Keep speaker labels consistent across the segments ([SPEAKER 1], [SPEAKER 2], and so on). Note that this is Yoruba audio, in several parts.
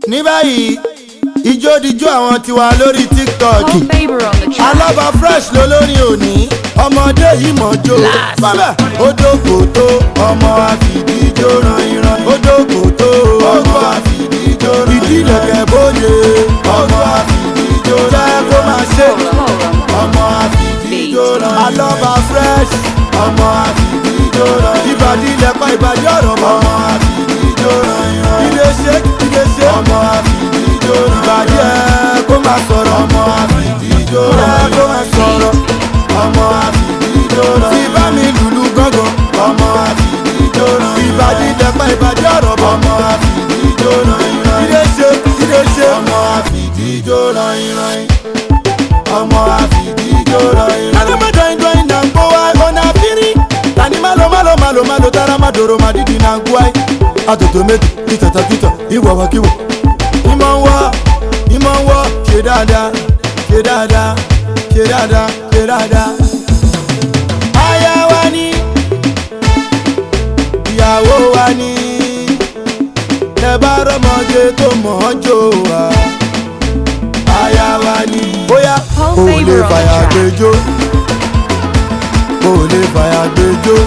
[SPEAKER 1] ní báyìí ijó dijó àwọn tiwa lórí tiktok
[SPEAKER 2] Call Faber on the track.
[SPEAKER 1] alaba fresh lolórin òní ọmọdé yìí mọ̀jó bàbá odòkòtò ọmọ àfìdíjó ranìran odòkòtò ọmọ àfìdíjó ranìran ìdílẹ̀kẹ̀ bóde ọmọ àfìdíjó jẹ́ kó máa ṣe ọmọ àfìdíjó ranìran alaba fresh ọmọ àfìdíjó ranìran ìbàdí ilẹ̀pá ìbàdí ọ̀rọ̀ ọmọ àfìdíjó ranìran ilé ṣe ilé ṣe ọmọ àfìdíjó ranìran ìbàdí ẹ̀ kó máa sọ̀rọ̀ ọmọ àfìdíjó ranìran kó máa sọ̀rọ̀ ọmọ àfìdíjó ranìran tí bá mi lùlù gángan ọmọ àfìdíjó ranìran ìbàdí ilẹ̀pá ìbàdí ọ̀rọ̀ ọmọ àfìdíjó ranìran ilé ṣe ilé ṣe ọmọ àfìdíjó ranìran ọmọ àfìdíjó ranìran. Adama dọ́yin dọ́yin na ń gbó wa ọ̀nà àfírí. Tani malo malo malo malo tara ma dòrò ma dídì na ń gbó wa. Àtòtò méjì kìtàtà kìtà ìwọ̀wọ̀ kíwọ̀. Ìmọ̀ ń wọ́ ìmọ̀ ń wọ́ ṣe dáadáa ṣe dáadáa ṣe dáadáa ṣe dáadáa. Aya wa ni ìyàwó wa ni ẹ bá rọ́mọdé tó mọ̀ ọ́n jò wá. Aya wa ni bóyá
[SPEAKER 2] Paul
[SPEAKER 1] o lè
[SPEAKER 2] Faber on the
[SPEAKER 1] fàyà
[SPEAKER 2] track.
[SPEAKER 1] gbẹjọ́ o lè fàyà gbẹjọ́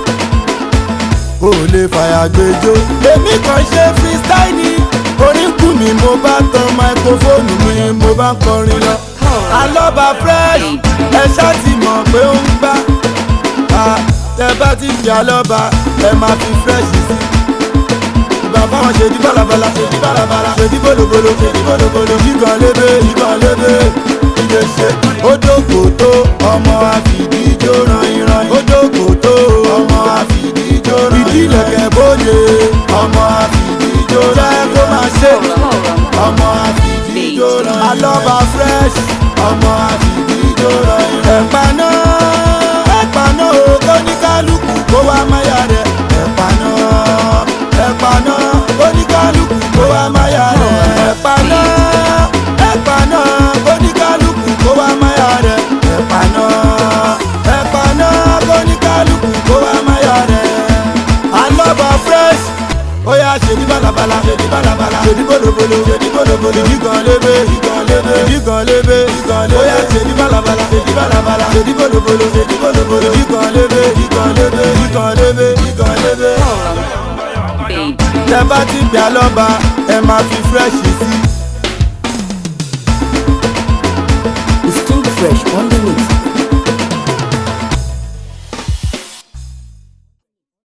[SPEAKER 1] o lè fàyà gbẹjọ́. èmi kàn ṣe freestyle ni orin kù mí mo bá tan máikrófóònù mi mo bá ń kọrin lọ. alọ́ba fresh ẹ ṣáà ti mọ̀ pé ó ń gbá Ah, tẹ bá ti fi alọ́ba ẹ máa fi fresh sí ìgbà fáwọn ṣèdí balabala ṣèdí balabala ṣèdí bolobolo ṣèdí bolobolo yígan lébé yígan lébé ìdè ṣe. odòkòtò ọmọ àfìdíjó ranìran odòkòtò ọmọ àfìdíjó ranìran ìdílẹ̀kẹ̀ bóde ọmọ àfìdíjó jẹ́ kó máa ṣe ọmọ àfìdíjó ranìran alọ́ba fresh ọmọ àfìdíjó ranìran ẹ̀pà náà ẹ̀pà náà ó kó ní kálukú kó wá máyà rẹ̀ ẹ̀pà náà ẹ̀pà náà oníkálukú kó wá máyà rẹ̀ ẹ̀pà náà ẹ̀pà náà oníkálukú kó wá máyà rẹ̀ ẹ̀pà náà ẹ̀pà náà oníkálukú kó wá máyà rẹ̀ alọ́ba fresh ó yà ṣèdí balabala ṣèdí balabala ṣèdí bolobolo ṣèdí bolobolo ìdígan lébé ìdígan lébé ìdígan lébé ìdígan lébé ó yà ṣèdí balabala ṣèdí balabala ṣèdí bolobolo ṣèdí bolobolo ìdígan lébé ìdígan lébé ìdígan lébé ìdígan lébé
[SPEAKER 2] Babe.
[SPEAKER 1] tẹ bá ti gbà lọ́ba ẹ máa fi fresh sí.
[SPEAKER 3] It's still fresh on the mix.